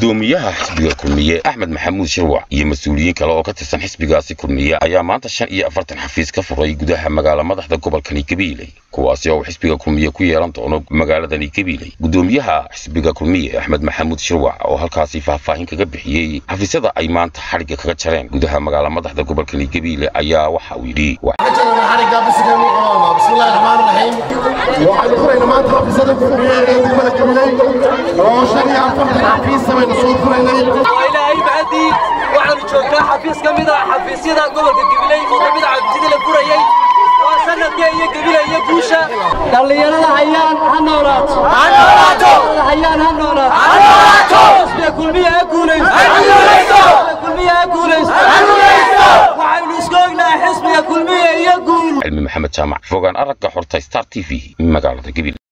gudoomiyaha xisbiga kulmiye axmed maxamuud shirwac iyo mas-uuliyiin kale oo ka tirsan xisbigaasi kulmiye ayaa maanta shan iyo afartan xafiis ka furay gudaha magaala madaxda gobolkani gabiiley kuwaasi oo uu xisbiga kulmiye ku yeelan doono magaaladani gabiiley gudoomiyaha xisbiga kulmiye axmed maxamuud shirwac oo halkaasi faahfaahin kaga bixiyey xafiisyada ay maanta xadhigga kaga jareen gudaha magaala madaxda gobolkani gabiile ayaa waxa uu yidhi waxaynu furayna maanta xafiisyada kulmiyeed ee degmada gabiley oo shan iyo afartan xafiis baynu soo furaynay ilaahay mahadii waxaanu joognaa xafiis ka mid ah xafiisyada gobolka gabiley oo ka mid ah xafiisyadii la furayey waa sanadkee iyo gabile iyo guusha dhallinyarada hayaan ha noolaato hayaan ha noolaato xisbiga kulmiya ha guulaysto kulmiya ha guulaysto waxaynu isku ognahay xisbiga kulmiya iyo guul cilmi maxamed jaamac fogaan aragga xorta star t v magaalada gabiile